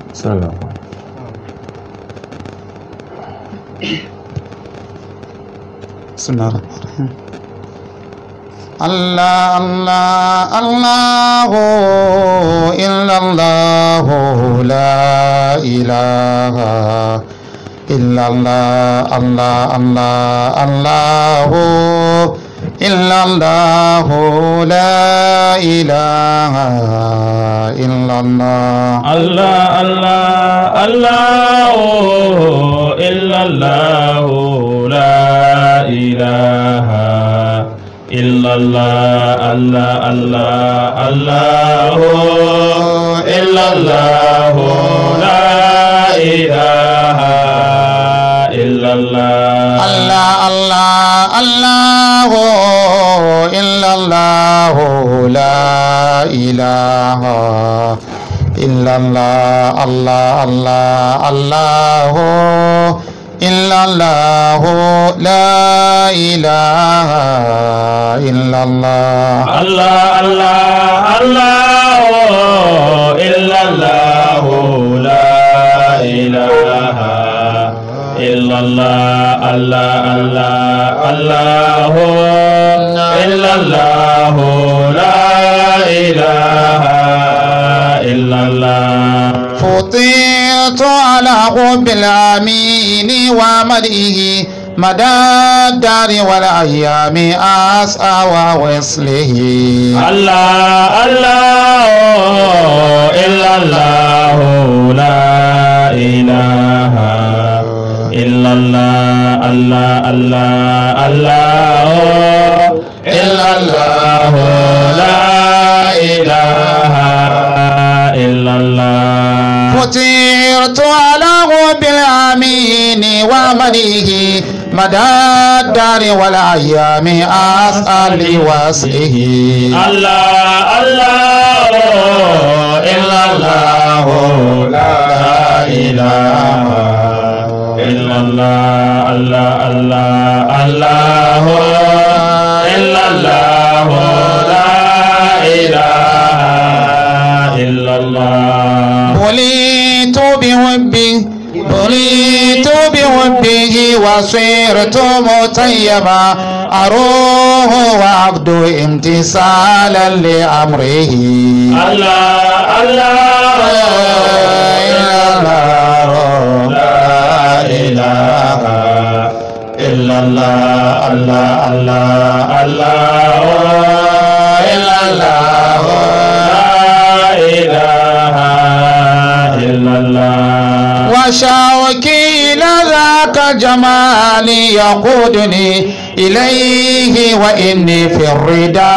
بسم الله بسم الله الرحمن الرحيم الله الله الله إلا الله لا إله إلا الله الله الله الله إلا الله لا إله إلا الله الله الله الله إلا الله لا إله إلا الله الله الله الله إلا الله لا إله إلا الله الله الله الله إلا الله لا إله إلا الله الله الله الله إلا الله لا إله إلا الله الله الله الله إلا الله لا إله إلا الله الله الله الله إلا الله لا إله إلا الله فطرت على حب الأمين ومدئه مدى الدار والأيام أسعى ووصله الله الله إلا الله لا إله إلا الله الله الله الله إلا الله لا إله إلا الله فطرت على حب الأمين ومدئه مدى الدار والأيام أسأل لوصله الله الله إلا الله لا إله إلا الله الله الله الله إلا الله لا إله إلا الله بليت بحبه بليت بحبه وصرت مطيبا أروح وعبد امتثالا لأمره الله الله إلا الله لا إله إلا الله الله الله الله إلا الله لا إله إلا الله وشوكي إلى ذاك جمالي يقودني إليه وإني في الردى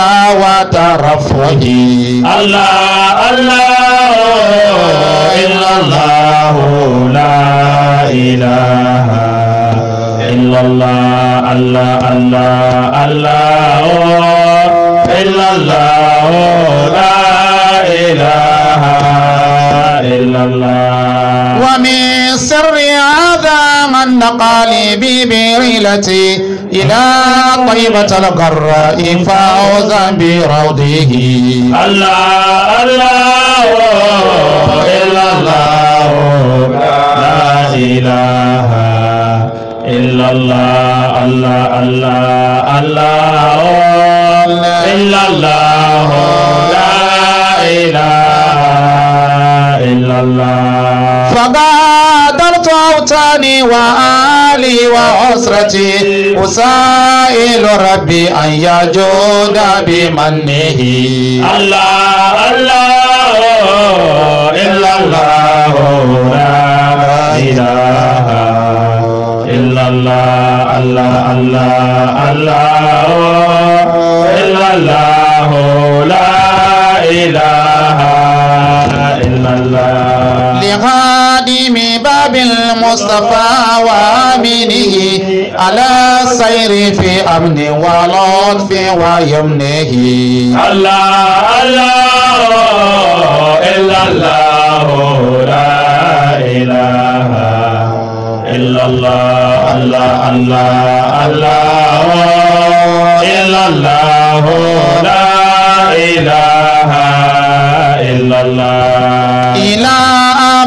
وترفهي الله الله إلا الله لا إله إلا الله الله الله الله إلا الله لا إله إلا الله ومن سر هذا من نقالي ببريلتي إلى طيبة القراء فوزا بروضه الله الله إلا الله لا إله إلا الله الله الله الله إلا الله لا إله إلا الله فغادرت أوطاني وآلي وأسرتي أسائل ربي أن يجود بمنه الله الله إلا الله لا إله إلا الله الله الله الله إلا الله لا إله إلا الله لخادم باب المصطفى وآمنه على سير في أمن ولطف ويمنه الله الله إلا الله لا إله إلا الله الله الله الله إلا الله لا إله إلا الله إلى أمد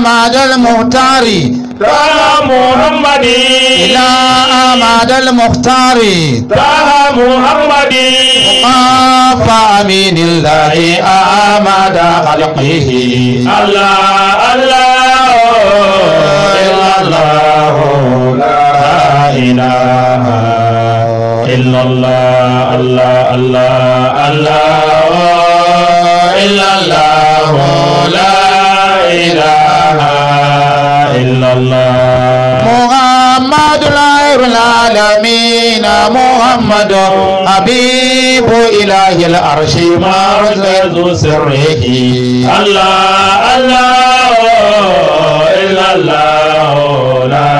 المختار طه محمد إلى أحمد المختار طه محمد وقاف أمين الله أحمد خلقه الله الله إلا الله لا إله إلا الله الله الله الله إلا الله لا إله إلا الله محمد خير العالمين محمد حبيب إله العرش مركز سره الله الله إلا الله لا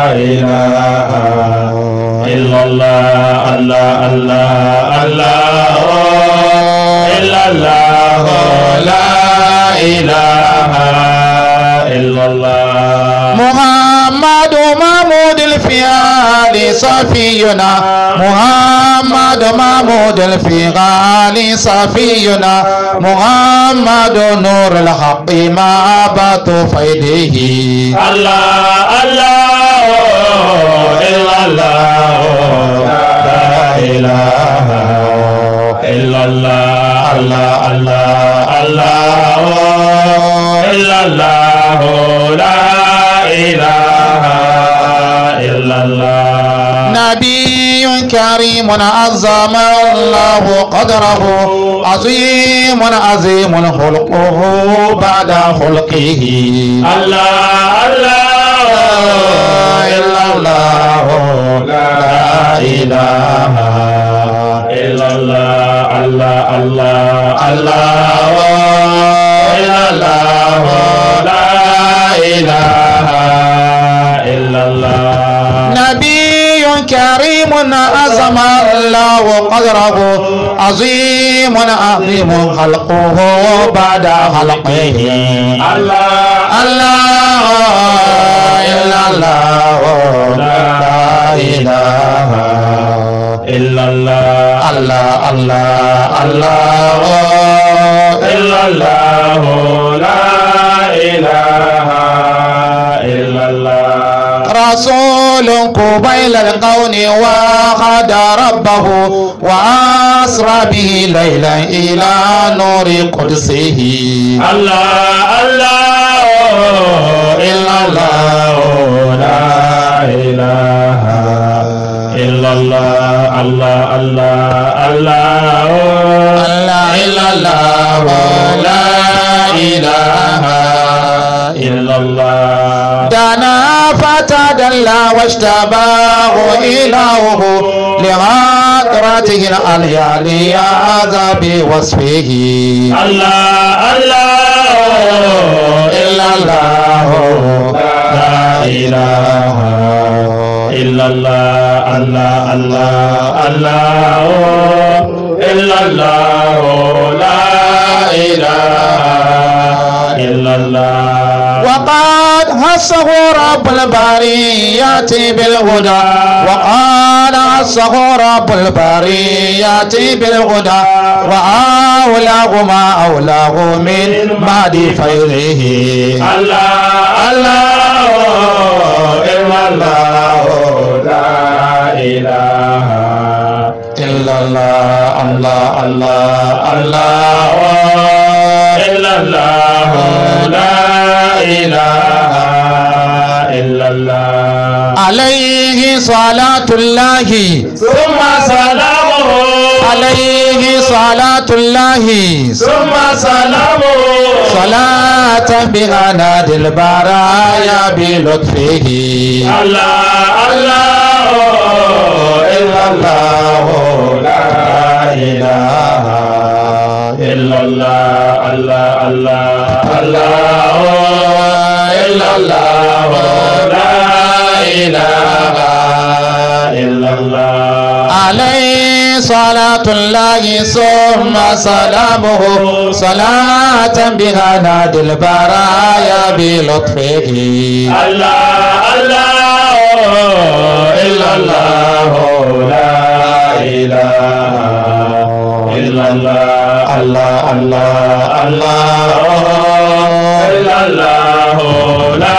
إله إلا الله الله الله الله إلا الله لا إله إلا الله محمد محمود الفيال صفينا محمد محمود الفيال صفينا محمد نور الحق ما بات فيده الله الله إلا الله لا إله إلا الله الله الله الله إلا الله لا إله إلا الله نبي كريم عظم الله قدره عظيم عظيم خلقه بعد خلقه الله الله إلا الله لا إله إلا الله الله الله الله إلا الله لا إله إلا الله نبي كريم عظم الله قدره عظيم عظيم خلقه بعد خلقه الله الله إلا الله لا إله إلا الله الله الله الله إلا الله لا إله إلا الله رسول قبيل القون وخد ربه وأسرى به ليلا إلى نور قدسه الله الله إلا الله لا إله إلا الله الله الله الله الله إلا الله لا إله إلا الله دنا فتدلى واشتباه إلهه لغادرته العليا لهذا بوصفه الله الله إلا الله لا إله إلا الله الله الله الله إلا الله لا إله إلا الله وقد هصه رب البريات بالهدى وقال هصه رب البريات بالهدى وأولاه ما أولاه من بعد فيضه الله الله إلا الله لا إله إلا الله الله الله الله إلا الله لا إله إلا الله عليه صلاة الله ثم سلامه عليه صلاة الله ثم سلامه صلاة بها نادي البرايا بلطفه الله الله إلا الله لا إله إلا الله الله الله الله إلا الله لا إله إلا الله عليه صلاة الله ثم سلامه صلاة بها نادي البرايا بلطفه الله الله إلا الله لا إله إلا الله الله الله الله إلا الله لا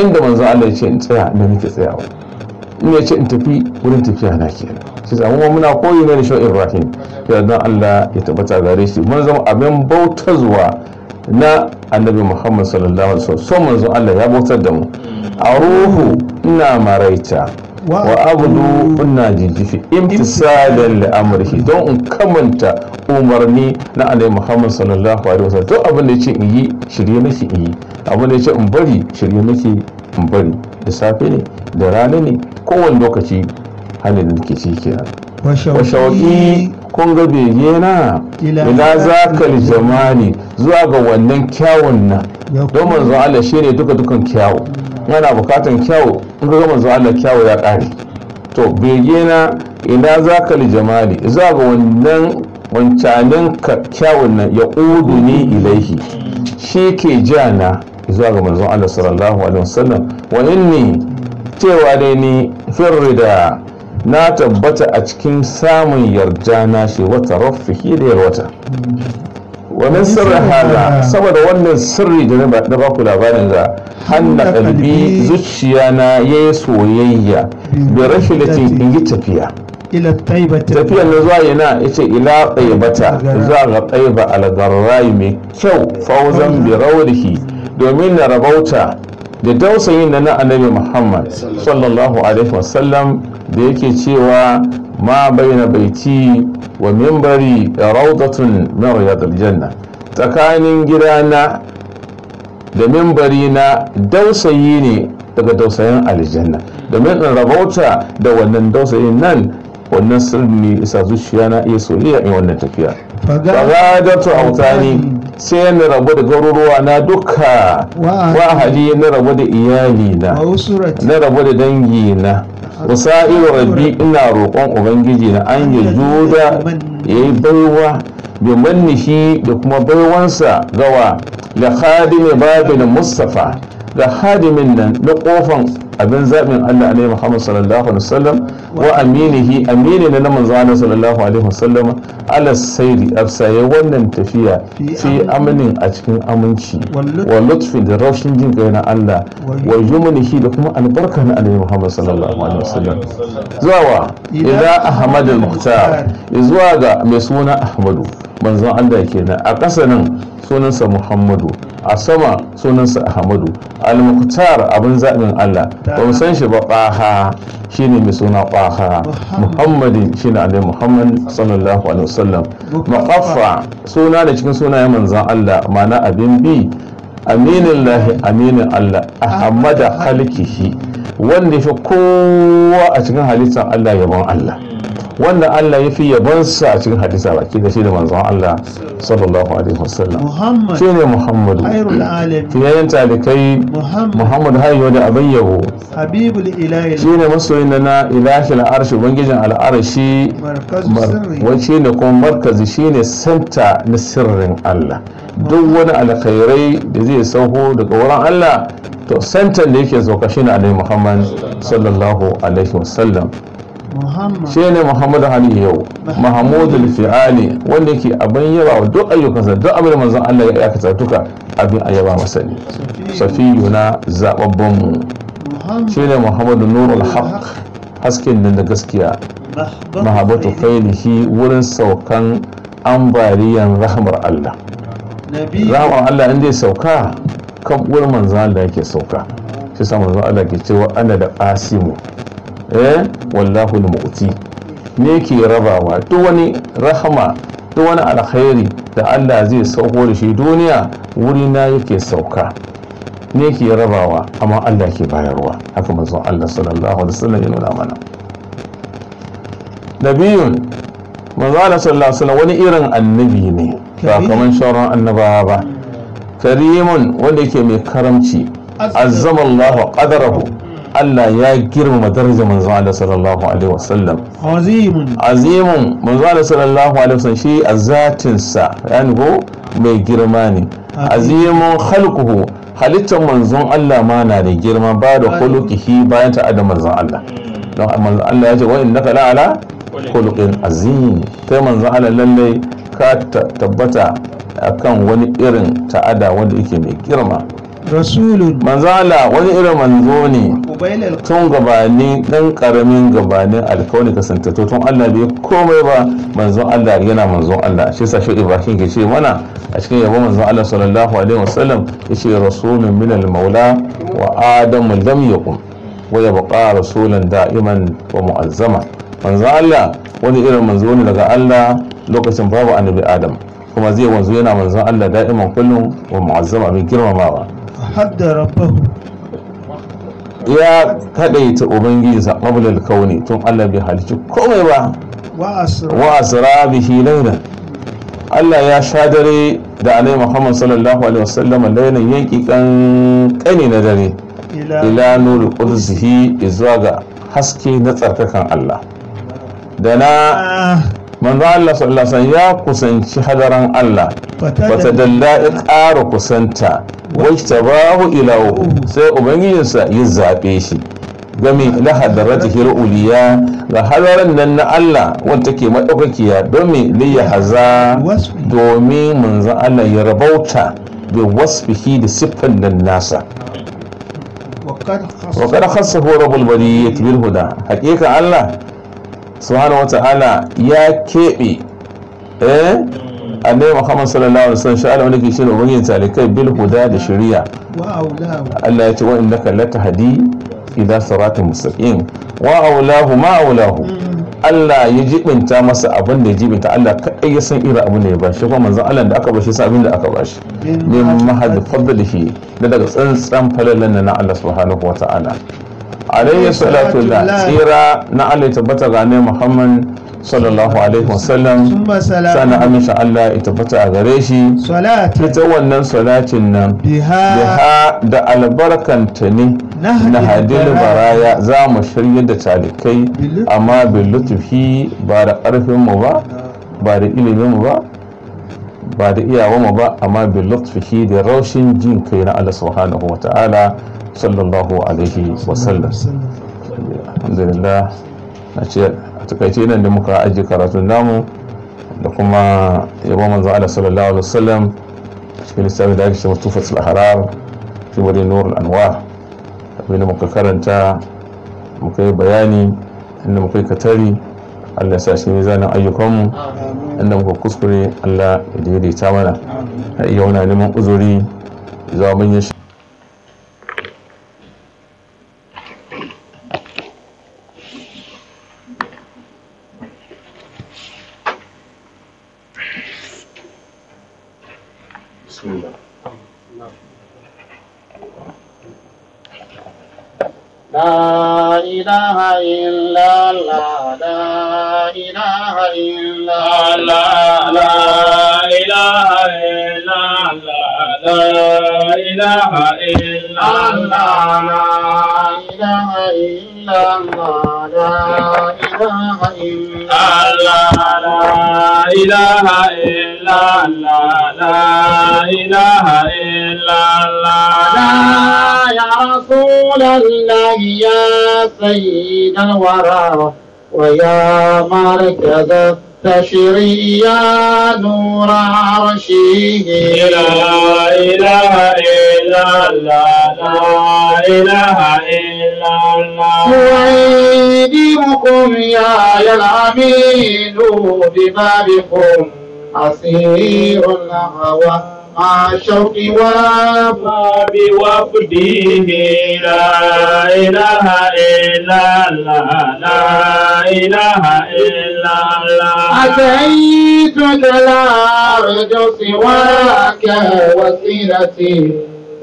inda manzon Allah ya ce in tsaya inda nake tsayawa in ya ce in tafi wurin tafiya na kenan shi sa kuma muna koyi ne da shi Ibrahim ya dan Allah ya tabbata gare shi mun zama abin bautar zuwa na annabi Muhammad sallallahu alaihi wasallam so manzon Allah ya bautar da mu a ruhu ina maraita wa abudu ina jijjifi imtisalan li amrihi don in kamanta umarni na annabi Muhammad sallallahu alaihi wasallam duk abin da yace in yi shirye nake in yi abin da yace in bari shirye nake in bari da safe ne da rana ne kowane lokaci halin da nake ciki kenan wa shauƙi kun ga bege na ila zakal jamali zuwa ga wannan kyawun nan don manzo Allah shine duka dukan kyawu yana bukatan kyawu in ga manzo Allah kyawu ya ƙare to bege na ila zakal jamali zuwa ga wannan wancanin kyawun nan ya udu ni ilaihi shi ke jana zuwa ga manzon Allah sallallahu alaihi wasallam wa inni cewa dai ni firrida na tabbata a cikin samun yarda na shi wata rafihi da yarwata wannan sirri hala saboda wannan sirri da na ba ku labarin ga hanna kalbi zuciya na yayi soyayya bi rahilatin in yi tafiya ila taibata tafiyar na zuwa yana yace ila taibata zuwa ga taiba algarrayi mai kyau fauzan bi rawdihi domin na rabauta da dausayin na na annabi muhammad sallallahu alaihi wasallam da yake cewa ma baina baiti wa mimbari raudatun min riyadil janna tsakanin gidana da mimbari na dausayi ne daga dausayin aljanna domin in rabauta da wannan dausayin nan wannan sirri isa zuciya na iya soyayya in wannan tafiya fagadatu autani sai na rabu da garuruwa na duka wa hali na rabu da iyali na na rabu da dangi na wasa'iru rabbi ina roƙon ubangiji na an yi juda ya yi baiwa bi mannihi da kuma baiwansa gawa da khadimi babin mustafa ga hadimin nan na kofan abin zaɓin Allah ne Muhammad sallallahu alaihi wasallam wa aminihi amini na manzo Allah sallallahu alaihi wasallam ala sairi afsaye wannan tafiya fi aminin a cikin aminci wa lutfi da raushin jin kai na Allah wa yumnihi da kuma albarka na Annabi Muhammad sallallahu alaihi wasallam zuwa wa ila Ahmad al-Mukhtar zuwa ga mai suna Ahmadu manzon Allah kenan a ƙasa nan sunansa Muhammadu a sama sunansa Ahmadu al-Mukhtar abin zaɓin Allah ba mu san shi ba ɓaha shine mai suna ɓaha Muhammadin shine Annabi Muhammad sallallahu alaihi wasallam maqaffa suna da cikin sunayen manzon Allah ma'ana abin bi aminin lahi aminin Allah ahmada halkihi wanda ya fi kowa a cikin halittar Allah yabon Allah wanda Allah ya fi yabonsa a cikin hadisa baki da shi da manzon Allah sallallahu alaihi wasallam Muhammad shi ne Muhammadu khairul alamin fiyayen talikai Muhammad Muhammadu hayo da abin yabo habibul ilahi shi ne masoyin da na ilahi al'arshi ubangijin al'arshi markazu sirri wace ne kuma markazi shi ne santa na sirrin Allah duk wani alkhairai da zai sauko daga wurin Allah to santan da yake sauka shi ne alaihi Muhammad sallallahu alaihi wasallam Muhammad shi ne muhammadu hali yau mahamudu fi'ali wanda yake abin yaba wa duk ayyukansa duk abin da manzon Allah ya aikata duka abin a yaba masa ne safiyu na zababban mu Muhammad shi ne muhammadu nurul haq hasken nan da gaskiya mahabatu failihi wurin saukan ambaliyan rahmar Allah nabi rahmar Allah inda ya sauka kan wurin manzon Allah yake sauka shi sa manzon Allah ke cewa ana da qasimu eh wallahu al-mu'ti ne ke rabawa duk wani rahama duk wani alkhairi da Allah zai sauko da shi duniya wuri na yake sauka ne ke rabawa amma Allah ke bayarwa haka manzon Allah sallallahu alaihi wasallam ya nuna mana nabiyun manzon Allah sallallahu alaihi wasallam wani irin annabi ne ba kaman sauran annabawa ba karimun wanda yake mai karamci azzama Allah qadarahu Allah ya girmama darajar manzon Allah sallallahu alaihi wasallam azimun azimun manzon Allah sallallahu alaihi wasallam shi a zatin sa yani ko mai girma ne azimun khalquhu halittar manzon Allah ma na da girma ba da khuluqihi bayan ta adam manzon Allah don manzon Allah ya ce wa innaka la ala khuluqin azim kai manzon Allah lalle ka ta- tabbata akan wani irin ta'ada wanda yake mai girma rasulun manzo Allah wani irin manzo ne ubail al tun gabani dan karamin gabanin alkawari kasantattu tun Allah bai komai ba manzon Allah yana manzon Allah shi sa shi Ibrahim ke ce mana a cikin yabo manzon Allah sallallahu alaihi wasallam yace rasulun min al-maula wa adamu lam yakun wa yabqa rasulan da'iman wa mu'azzama manzon Allah wani irin manzo ne daga Allah lokacin babu annabi Adam kuma zai wanzu yana manzon Allah da'iman kullum wa mu'azzama mai girmamawa hadda rabbahu ya kadaita ubangijinsa qabla al-kauni tun Allah bai halicci komai ba wa asra wa asra bihi laylan Allah ya sha dare da Annabi Muhammad sallallahu alaihi wasallam laylan yanki kan kani na dare ila ila nuru qudsihi zuwa ga haske na tsarkakan Allah da na Ah, manzo Allah sallallahu alaihi wasallam ya kusanci hadaran Allah wata fatadalla dalla ya ƙara kusanta wacce bahu ilawo sai ubangijinsa ya zaɓe shi game na hadaratihi uliya ga hadaran nan na Allah wanda take madaukakiya don me liya haza wasfi domin manzon Allah ya rabauta bi wasfihi da siffan nan nasa wa qad wa kada khassahu rabbul bariyyah bil huda hakika Allah subhanahu wa ta'ala ya keɓe eh annabi Muhammad sallallahu alaihi wasallam sha'ala wanda ke shi ne ubangijin talikai bil huda da shari'a wa aulahu Allah ya ce wa innaka latahdi ila siratin mustaqim wa aulahu ma aulahu Allah ya jibinta masa abin da ya jibinta Allah kaɗai ya san irin abin da ya bashi kuma manzon Allah da aka bashi sa abin da aka bashi min mahad fadlihi da daga tsantsan falalan na Allah subhanahu wa ta'ala alayhi salatu wa tsira na Allah ya tabbata ga annabi Muhammad sallallahu alaihi wasallam summa sana salamu amince Allah ya tabbata a gare shi salati ita wannan salatin nan biha biha da albarkanta ne Nahdi na hadin baraya. baraya za mu shirya da talikai Bil- amma bin lutufi ba da ƙarfinmu ba ba da iliminmu ba ba da iyawanmu ba amma bin lutufi da raushin jin kai na Allah subhanahu wa ta'ala sallallahu alaihi wasallam alhamdulillah na ce a takaice nan da muka ajiye karatun namu da kuma yabon manzo Allah sallallahu alaihi wasallam cikin littafin da ake cewa tufatul harar fi wani nurul anwar abinda muka karanta muka yi bayani inda muka yi katari Allah ya sa shi mizanin ayyukanmu inda muka kuskure Allah ya daidaita mana har iya wani neman uzuri zuwa manyan shi لا إله إلا الله لا إله إلا الله لا إله إلا الله لا إله إلا الله لا إله إلا الله لا إله إلا الله لا إله إلا الله لا إله إلا الله لا يا رسول الله يا سيد الورى ويا مركز التشريع يا نور عرشه لا إله إلا الله لا إله إلا الله ويديمكم يا يا الأمين ببابكم أسير الهوى مع الشوق والباب وفده لا إله إلا الله لا إله إلا الله أتيتك لا أرجو سواك وسيلتي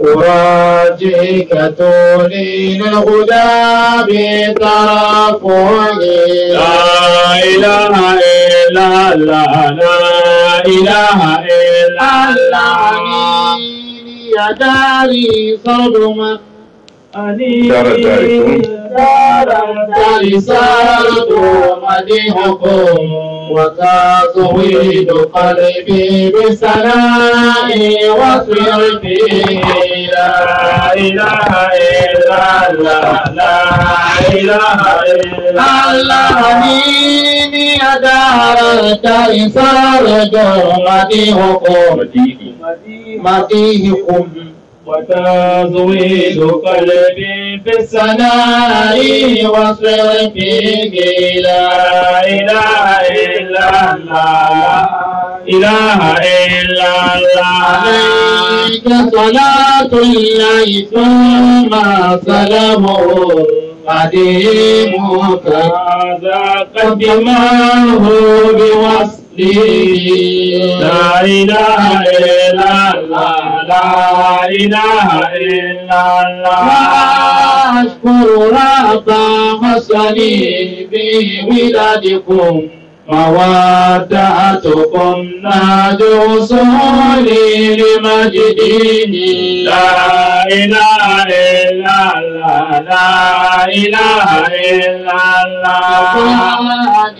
أراجيك تولي للهدى بترفعي لا إله إلا الله لا إله إلا الله يا داري صدمة دار داركم. دار صارت مديحكم وتزويد قلبي بسناء وصرفي لا إله إلا الله لا إله إلا الله مين يا دار التيسار مديحكم مديحكم وتزويد قلبي في الثناء وصرفه لا إله إلا الله إله إلا الله عليك صلاة الله ثم سلامه قديمك هذا قدمه بوصله لا إله إلا الله لا إله إلا الله أشكر رب حسني بولادكم مودتكم نادوا صولي لمجده لا إله إلا الله لا إله إلا الله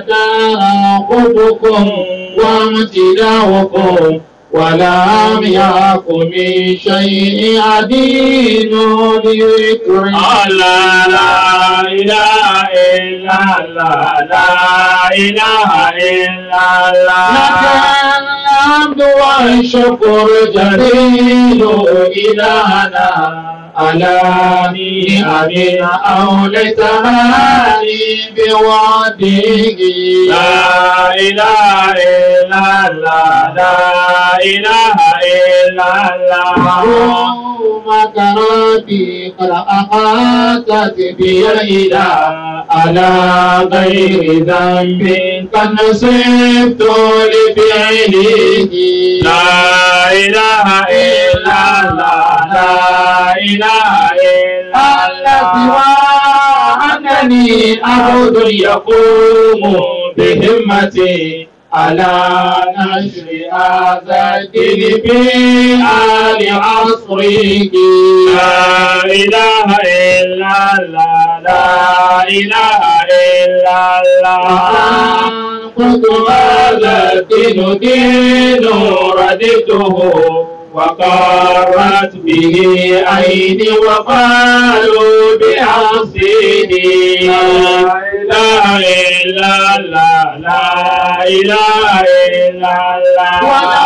يتاخذكم وامتداؤكم ولم يكن من شيء عديد لذكر لا لا إله إلا الله لا إله إلا الله لك الحمد والشكر جليل إلهنا على نعم أولتها لي بوعده لا إله إلا الله لا إله إلا الله مكراتي قد أحاطت بي الإله على غير ذنب قد نصبت لفعله لا إله إلا الله لا إله إلا الله سوى أنني عبد يقوم بهمتي على نشر هذا الدين في آل عصره لا إله إلا الله لا إله إلا الله قد هذا الدين دين رددته وقرت به عيني وقالوا بحسيني لا إله إلا الله لا إله إلا الله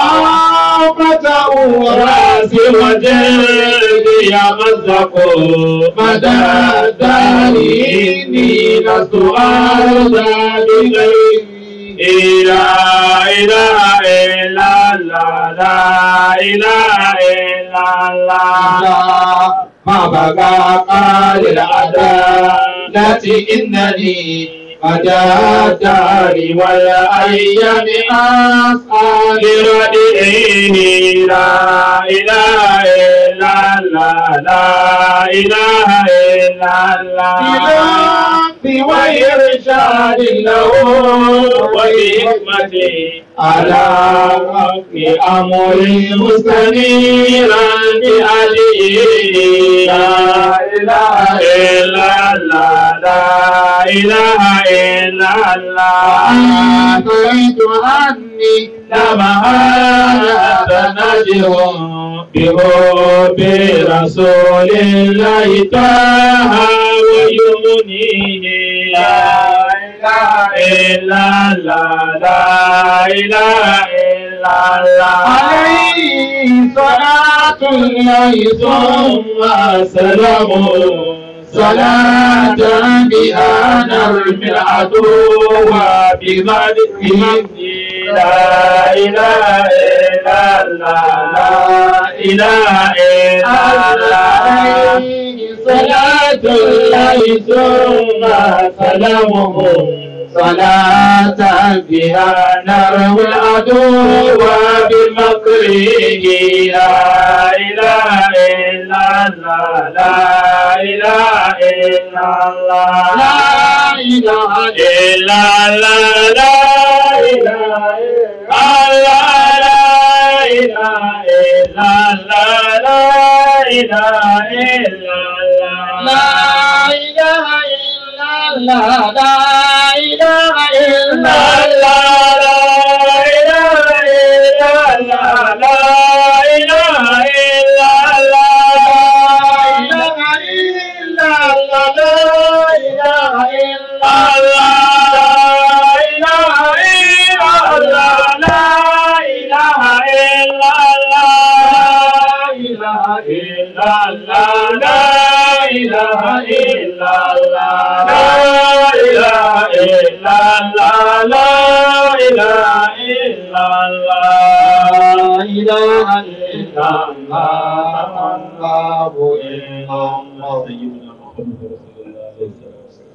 ونعمة راسي وجلدي يمزق مدى الدار إني لست أرضى بغيري لا إله إلا الله لا إله إلا الله ما بقى قال العدالة إنني مدى الدار والأيام أسعى لردئه لا إله إلا الله لا إله إلا الله وإرشاد له وحكمته على رب أمر مستنيرا بأجله لا إله إلا الله لا إله إلا الله أتيت أني لما نجه بحب رسول الله طه ويمنيه لا إله إلا الله لا إله إلا الله عليه صلاة الله ثم سلامه صلاة بها نرمي العدو بمدحه لا إله إلا الله لا إله إلا الله صلاة الله ثم سلامه صلاة بها نروي العدو بمكره لا إله إلا الله لا إله إلا الله لا إله إلا الله لا إله إلا الله لا إله إلا الله لا إله إلا الله لا إله إلا الله لا إله إلا الله لا إله إلا الله لا إله إلا الله لا إله إلا الله لا إله إلا الله لا إله إلا الله لا إله إلا الله لا إله إلا الله لا إله إلا الله لا إله إلا الله لا إله إلا الله الله إلا الله سيدنا محمد رسول الله صلى الله عليه وسلم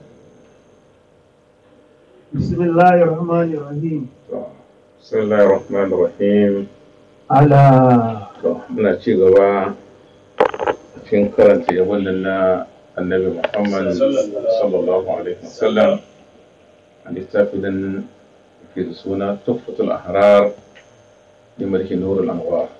بسم الله الرحمن الرحيم bismillahir rahmanir rahim على to muna ci gaba cikin karanta yabon nan na annabi muhammad sallallahu alaihi wasallam a littafin ke da suna tuffatul ahrar da mulki nurul anwar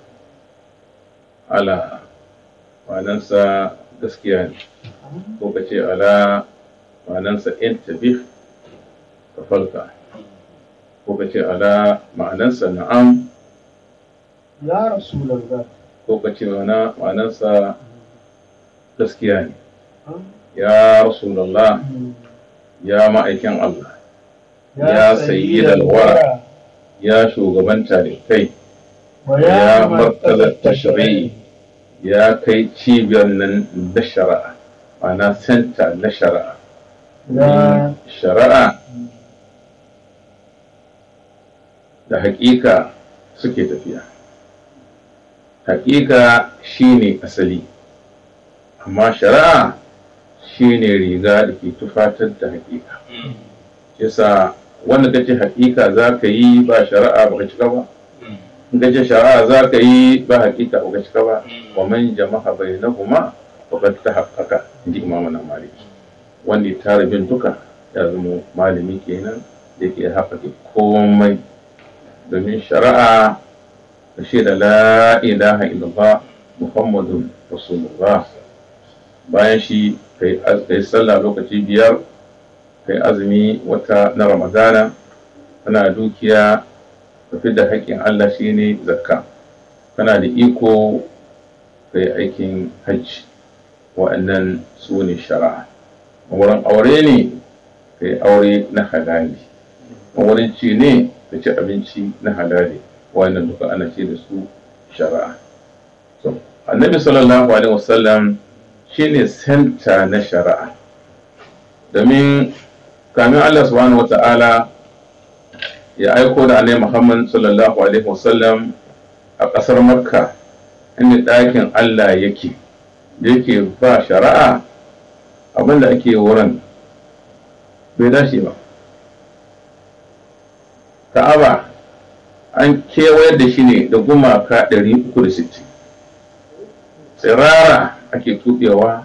ala ma'anansa gaskiya ne ko ka ce ala ma'anansa in tabih ka falka ko ka ce ala ma'anansa na'am يا رسول الله ko ka ce wana ma'anansa gaskiya ne ya rasulallah ya ma'aikin Allah Ya sayyidal wara. ya shugaban talibai ya martalar tashri'i ya kai cibiyar nan da shari'a ma'ana senta na shari'a يا shari'a da haƙiƙa suke tafiya haƙiƙa shine asali amma shari'a shine riga da ke tufatar da haƙiƙa yasa wanda kace haƙiƙa za ka yi ba shari'a ba ka cika ba in kace shari'a za ka yi ba haƙiƙa ba ka cika ba wa man jama'a bainahuma faqad tahaqqaqa inji imamu na maliki wanda ya tara bin duka ya zama malami kenan da ke haƙaƙe komai domin shari'a da shi da la ilaha illallah muhammadun rasulullah bayan shi kai az- kai sallah lokaci biyar kai azumi wata na ramadana kana dukiya ka fi da haƙƙin allah shine zakka kana da iko kai aikin hajji wa'annan su ne shari'a wurin aure ne ka yi aure na halali wurin ci ne ka ci abinci na halali wannan duka ana ce da su shari'a so annabi sallallahu alaihi wasallam shine senta na shari'a domin kamin Allah subhanahu wata'ala ya aiko da annabi Muhammad sallallahu alaihi wasallam a ƙasar makka inda ɗakin Allah yake da yake ba shari'a abin da ake wurin bai dace ba ka'aba an kewayar da shi ne da gumaka 360 tsirara ake tuɓewa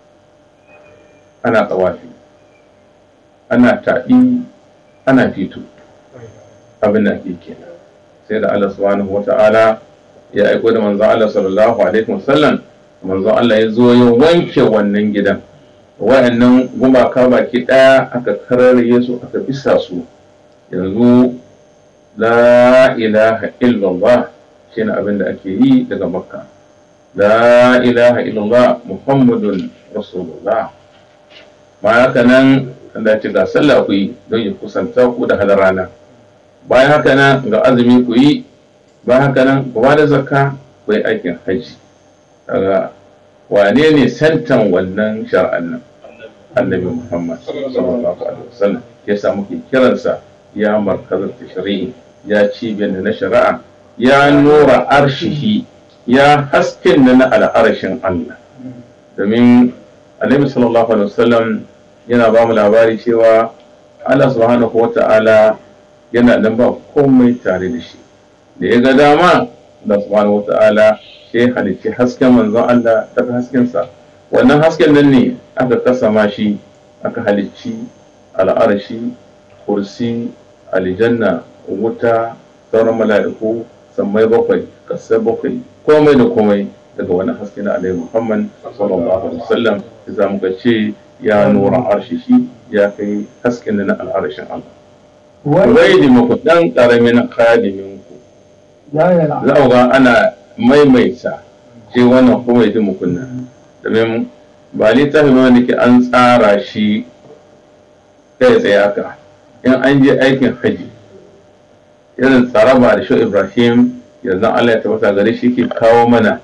ana tsawafi ana taɗi ana fito abin da ake kenan sai da Allah subhanahu wa ta'ala ya aiko da manzon Allah sallallahu alaihi wasallam manzon Allah ya zo ya wanke wannan gidan wa'annan gumaka baki ɗaya aka kararraye su aka bisa su yanzu la ilaha illallah shine abin da ake yi daga makka la ilaha illallah muhammadun rasulullah bayan haka nan Allah ce ga sallah ku yi don ya kusanta ku da halarana bayan haka nan ga azumi ku yi bayan haka nan ku ba da zakka ku yi aikin hajji daga wane ne santan wannan shar'an nan annabi muhammad sallallahu alaihi wasallam ya sa muke kiransa ya markazar tashri'i ya cibiyar da na shari'a ya nura arshihi ya hasken da na al'arshin allah domin annabi sallallahu alaihi wasallam yana ba mu labari cewa allah subhanahu wa ta'ala yana nan ba komai tare da shi da ya ga dama Allah subhanahu wa ta'ala sai halicci hasken manzon Allah daga haskensa wannan hasken nan ne aka kasama shi aka halicci al'arshi kursi aljanna wuta sauran mala'iku sammai bakwai kasai bakwai komai da komai daga wani haske na alaihi muhammad sallallahu alaihi wasallam za mu ga ce ya nura arshi shi ya kai hasken na al'arshin Allah Ubaidi muku dan karamin khadimin ku ya yi za ku ga ana maimaita ce wannan kuma ya ji mukunna domin ba littafi ba wanda ke an tsara shi kai tsaye haka in an je aikin haji irin tsaraba da shi ibrahim yanzu allah ya tabbata gare shi ke kawo mana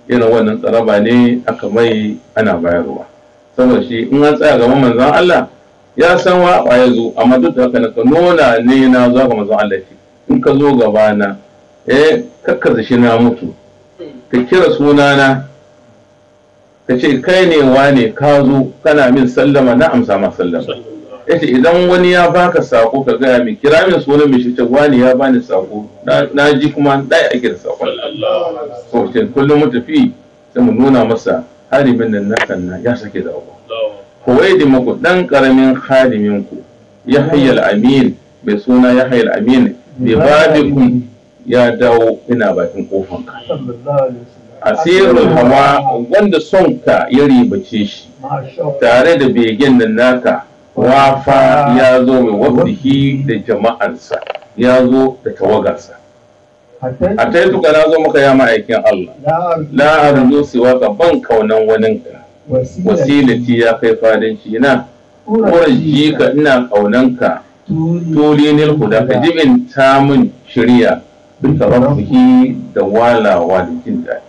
irin wannan tsaraba ne aka mai ana bayarwa saboda shi in an tsaya gaban manzon Allah ya san wa ya zo amma duk da haka na ka nuna ne na zo ga manzon Allah ce in ka zo gaba na eh kakkaza shi na mutu ka kira sunana ka ce kai ne wane ka zo kana min sallama na amsa ma sallama yace idan wani ya baka sako ka gaya min kira min sunan mai shi ce wani ya bani sako na na ji kuma ɗaya ake da sakon so ce kullum mu tafi sai mu nuna masa harimin nan na kanna ya sake da abu kowai da muku dan karamin halimin ku ya hayyal amin mai suna ya hayyal amin bai babikum ya dawo ina bakin kofanka sallallahu alaihi wasallam asirul hawa wanda son ka ya ribace shi masha Allah tare da begen nan naka wafa ya zo mai wafdihi da jama'arsa ya zo da tawagarsa a ta yi tuka na zo maka ya ma'aikin Allah la arzu siwa ka ban kaunan waninka wasilati ya kai fadanci na ji ka ina kaunanka tuli nil huda ka jibin tamun shirya duka rafihi da walawa da jin daɗi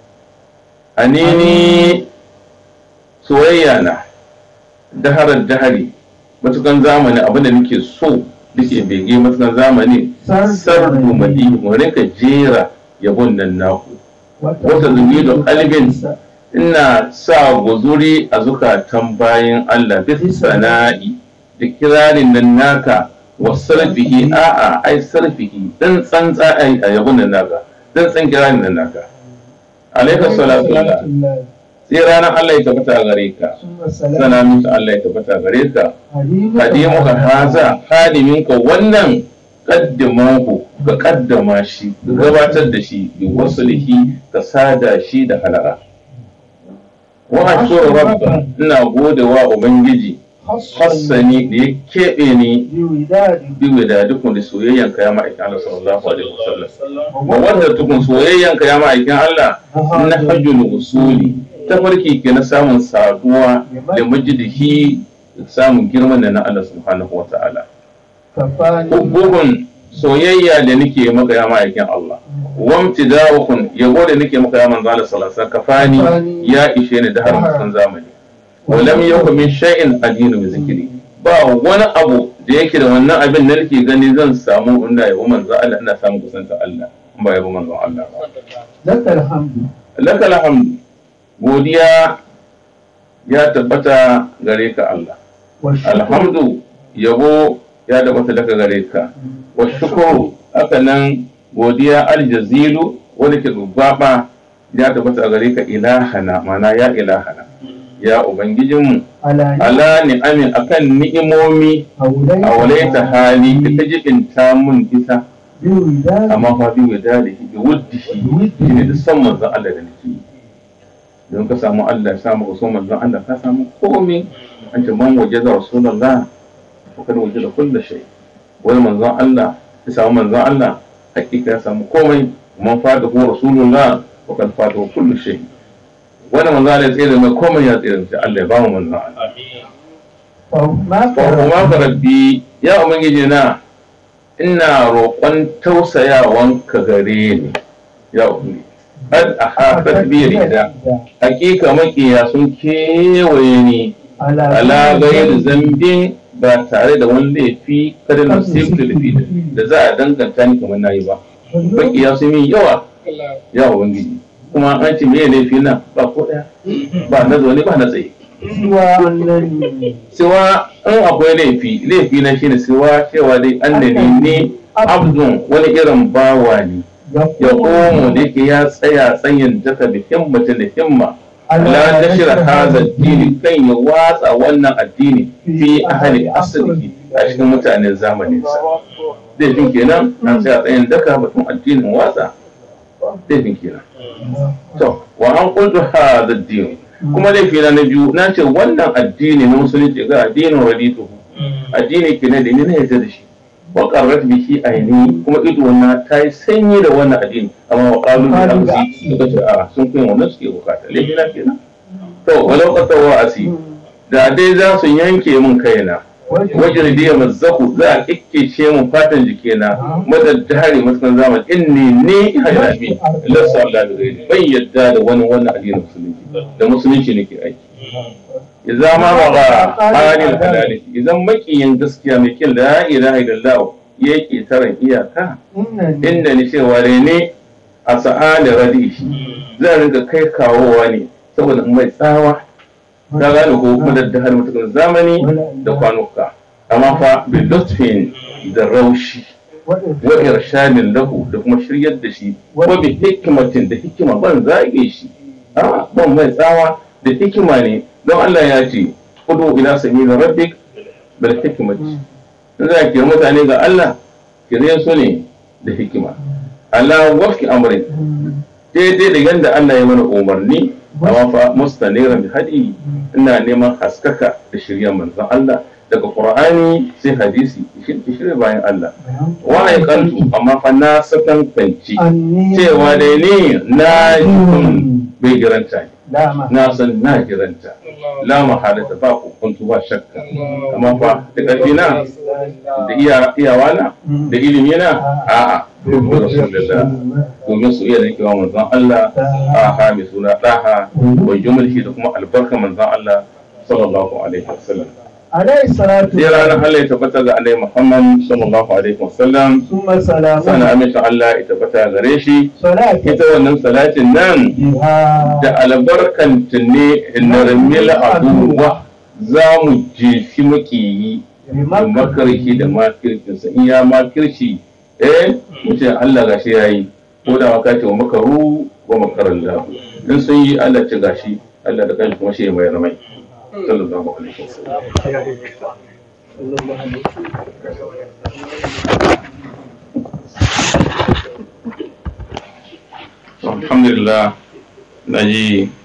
anini soyayya na daharar dahari matukan zamani abinda nake so nake bege matukan zamani sardu madihi mu rinka jera yabon nan naku wata zubi da kalbin ina sa guzuri a zukatan bayan Allah bisa sana'i da kirarin nan naka wa sarfihi a'a ai sarfihi dan tsantsa ai a yabon nan naka dan tsan kirarin nan naka alaika salatu Allah sai ranar Allah ya tabbata gare ka sana musu Allah ya tabbata gare ka hadimu ka haza hadimin ka wannan kaddamanku ka kaddama shi ka gabatar da shi bi wasulihi ka sada shi da halara wa ashkuru rabba ina gode wa ubangiji hassani da ya keɓe ni biyu da dukkan da soyayyan ka ya ma'aikin Allah sallallahu alaihi wasallam wa wanda tukun soyayyan ka ya ma'aikin Allah na hajjul usuli ta farki ke na samun saduwa da majidihi samun girman da na Allah subhanahu wa ta'ala bugun soyayya da nake maka ya ma'aikin Allah wamti dawakun yabo da nake maka ya manzo Allah sallallahu alaihi kafani ya ishe ni da har mutan zamani walam yakun min shay'in adinu bi zikri ba wani abu da yake da wannan abin da nake gani zan samu inda yabo manzo Allah ina samun kusanta Allah in ba yabo manzo Allah ba lakal hamdu lakal hamdu godiya ya tabbata gare ka Allah alhamdu yabo ya tabbata daga gare ka wa shukuru haka nan godiya aljazilu wani ke gaba ya tabbata gare ka ilahana mana ya ilahana ya ubangijinmu ala ni'amin akan ni'imomi a walaita hali da ta jibinta mun ita amma fa bi wadalihi bi wuddihi ne da san manzon Allah da nake yi don ka samu Allah ya samu ka so manzon Allah ka samu komai an ce man waje da rasulullah to kada waje da kullu shay wani manzon Allah ya samu manzon Allah hakika ya samu komai man fada ko rasulullah to kan fada kullu shay wani manzon Allah ya tsere mai komai ya tsere sai Allah ya ba mu manzon Allah fa kuma ka rabbi ya ubangiji na ina roƙon tausayawanka gare ni ya ubangiji qad ahafat bi rida hakika makiya sun kewaye ni ala gayar zambin ba tare da wani laifi kada na sifta da da za a danganta ni kamar nayi ba makiya sun yi yawa ya ubangiji kuma an ce me laifi na ba ko daya ba na zaune ba na tsaye siwa in akwai laifi laifi na shine siwa cewa dai annani ne abdun wani irin bawa ne ya komo da yake ya tsaya tsayin daka da himmata da himma ala nashir hadha addini kan ya watsa wannan addini fi ahli asali a cikin mutanen zamanin sa zai fin kenan na tsaya tsayin daka batun addinin watsa zai fin kenan to wa an kuntu hadha addini kuma laifi na biyu na ce wannan addini na musulunci ga addinin raditu addini kenan da ni na yarda da shi wa qarrat bihi aini kuma ido na ta yi sanyi da wannan addini amma wa qalu bi amsi suka ce a sun kai wannan suke bukata laifi na kenan to walau qata wa asi da dai za su yanke min kaina wajen da ya mazzaku za a kikkece mu fatan jikina madar jihari matukan zamani inni ni hayyafi lassa Allah da gairi ban yadda da wani wannan addinin musulunci da musulunci nake aiki idan ma ba ga halin halali idan makiyin gaskiya mai kin la ilaha illallah yake taran iyaka inda ni cewa ne a sa'ali radishi zan rinka kai kawowa ne saboda mai tsawa ta gane ko kuma da har mutukan zamani da kwanuka amma fa bi lutfin da raushi wa irshadin lahu da kuma shiryar da shi wa bi hikmatin da hikima ban zage shi a ban mai tsawa da hikima ne don Allah ya ce kudu ila sabila rabbik bil hikmati in za ki mutane ga Allah kire su ne da hikima Allah wafki amrin daidai da yadda Allah ya mana umarni amma fa mustaniran bi hadi ina neman haskaka da shirya manzon Allah daga Qur'ani sai hadisi shi shirya bayan Allah wa aikantu amma fa na sakan kanci cewa da ni na jikun bai giranta ne na san na giranta la mahalata ba ku kuntu ba shakka amma fa da ƙarfi na da iyawa na da ilimi na a'a duk rasulullah domin su iya rikewa manzon Allah a ha mai suna daha wa jumulki da kuma albarka manzon Allah sallallahu alaihi wasallam alaihi salatu sai ranar Allah ya tabbata ga Annabi Muhammad sallallahu alaihi wasallam summa salamu sana aminta Allah ya tabbata gare shi salati ita wannan salatin nan biha da albarkanta ne narmil abubuwa za mu jefi makiyi da makarki da makirkinsa in ya makirci eh mutum Allah gashi ya yi ko da maka ce wa makaru wa makaran lahu in sun yi Allah ce gashi Allah da kanshi kuma shi mai ramai sallallahu alaihi wasallam alhamdulillah na ji